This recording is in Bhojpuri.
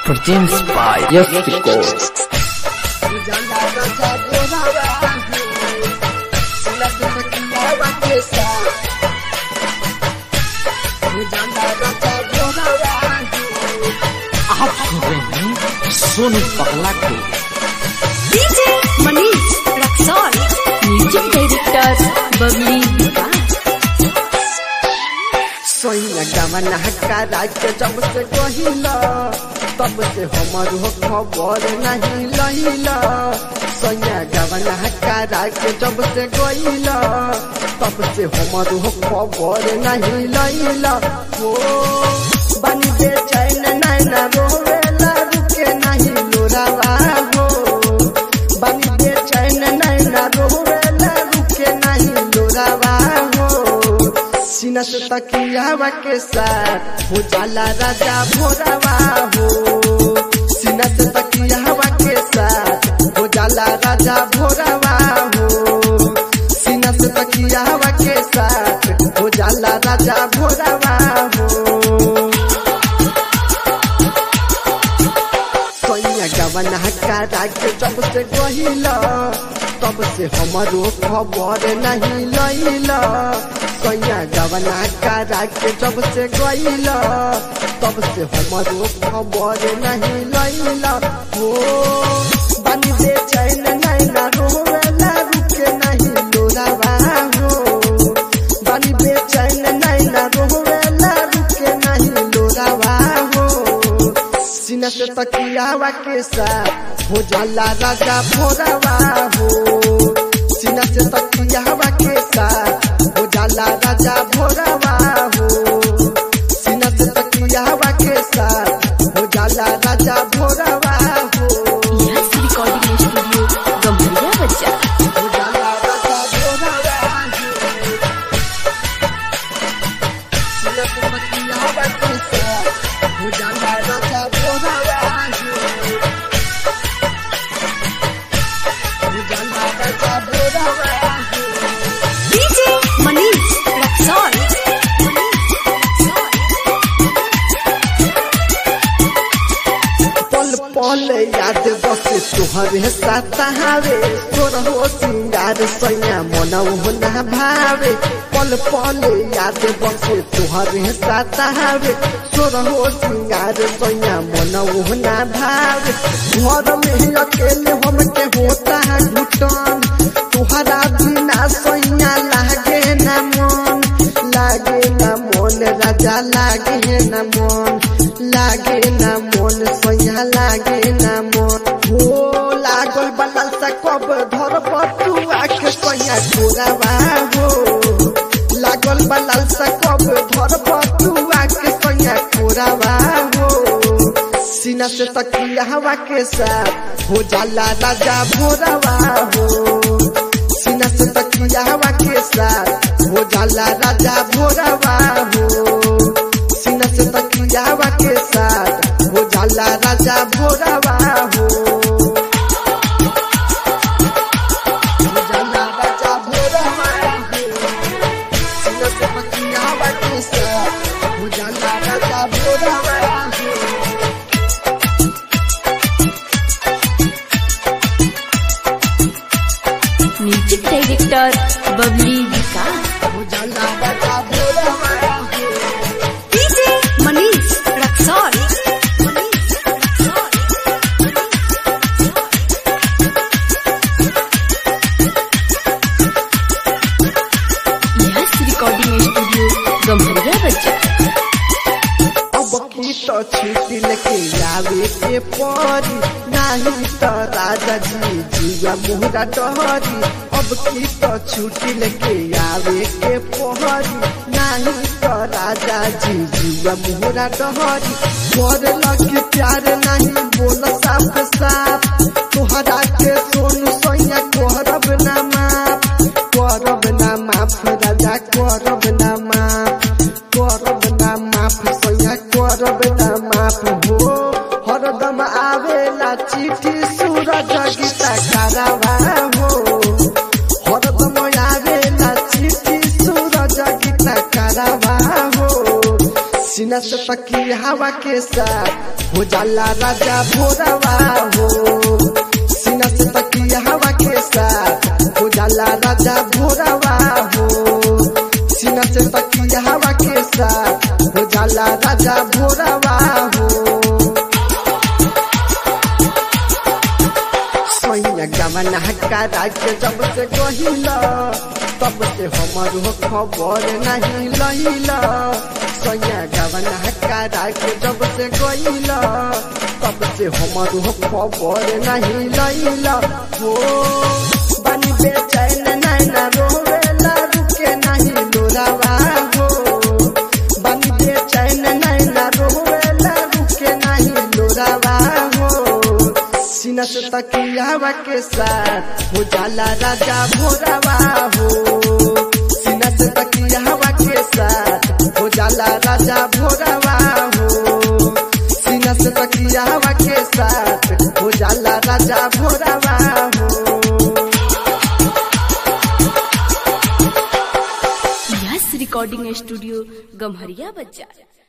Produced by Yes Records. आप सुन रहे हैं सोनू पगला को DJ Manish Raxaul music director Babli Vikas सोइया गमन हक्का राज्य जब से कहिला तब से हमर हो खबर नहीं लहिला सोइया गमन हक्का राज्य जब से गइला तब से हमर हो खबर नहीं लहिला हो बनी दे चैन नैना रोवेला रुके नहीं लोरावा हो बनी दे चैन नैना रोवेला रुके नहीं लोरावा हो सीना से तकियावा के साथ हो जाला राजा भोरावा हो सीना से तकियावा के साथ हो जाला राजा भोरावा हो सीना से तकियावा के साथ हो जाला राजा भोरावा हो कन्या गवन हक्का राज्य जब से गहिला तब से हमारो खबर नहीं लैला कन्या गवन हक्का राज्य जब से गहिला तब से हमारो खबर नहीं लैला हो बनी दे चैन नैना रोवेला रुके नहीं लोरावा हो बनी दे चैन नैना रोवेला रुके नहीं लोरावा हो सीना से तकियावा के साथ हो जाला राजा भोरावा हो सीना से तकियावा के साथ हो जाला राजा भोरावा हो सीना से तकियावा के साथ हो जाला राजा भोरावा हो यस रिकॉर्डिंग स्टूडियो गम्भीरा बच्चा हो जाला राजा भोरावा हो सीना से तकियावा के साथ हो जाला राजा भोरावा हो हो जाला राजा भोरावा हो डीजे मनीष रक्सौल पल पल याद बसे तुहरे सतावे तोर हो सिंगार सैया मनौ ना भावे पल पल याद बसे तुहरे सतावे तोर हो सिंगार सैया मनौ ना भावे घर में ही अकेले हम के होता है घुटन तुहरा बिना सैया लागे ना मन लागे ना मन राजा लागे ना मन लागे ना मन सैया लागे ना मन हो लागल बनल से कब धर बटुआ के सैया गोरावा हो लागल बनल से कब धर बटुआ के सैया गोरावा हो सीना से तकिया हवा के साथ हो जाला राजा भोरावा हो सीना से तकिया हवा के साथ हो जाला राजा भोरावा हो सीना से तकिया हवा के साथ हो जाला राजा भोरावा हो हो जाला राजा भोरावा हो सीना से तकिया हवा के साथ हो जाला राजा भोरावा हो म्यूजिक डायरेक्टर बबली विकास हो जाला राजा भोरावा हो DJ Manish Raxaul yes recording studio Gambhira बच्चा अब की तो छुट्टी लेके आवे के परी नहीं तो राजा जी जीवा मुहरा डहरी अब की तो छुट्टी लेके आवे के परी नहीं तो राजा जी जीवा मुहरा डहरी कर लगी प्यार नहीं बोल साफ साफ तोहरा के सोनू सैया करब ना माफ करब ना माफ राजा करब ना माफ करब ना माफ सैया करब ना माफ हो हरदम आवेला चिट्ठी सूरज गीता करावा हो हरदम आवेला चिट्ठी सूरज गीता करावा हो सीना से तकी हवा के साथ हो जाला राजा भोरवा हो सीना से तकिया हवा के साथ हो जाला राजा भोरवा हो सीना से तकिया हवा के साथ हो जाला राजा भोरवा हो सोइया गमन हकारा के जब से कहिला तब से हमर हो खबर नहीं लहिला सोइया गमन हकारा के जब से कहिला तब से हमर हो खबर नहीं लहिला हो बनी बेचैन नैना रोवेला रुके नहीं लोरावा हो बनी बेचैन नैना रोवेला रुके नहीं लोरावा हो सीना से तकियावा के साथ हो जाला राजा भोरावा हो सीना से तकियावा के साथ हो जाला राजा भोरावा हो सीना से तकियावा के साथ हो जाला राजा भोरावा हो यस रिकॉर्डिंग स्टूडियो गम्हरिया बाजार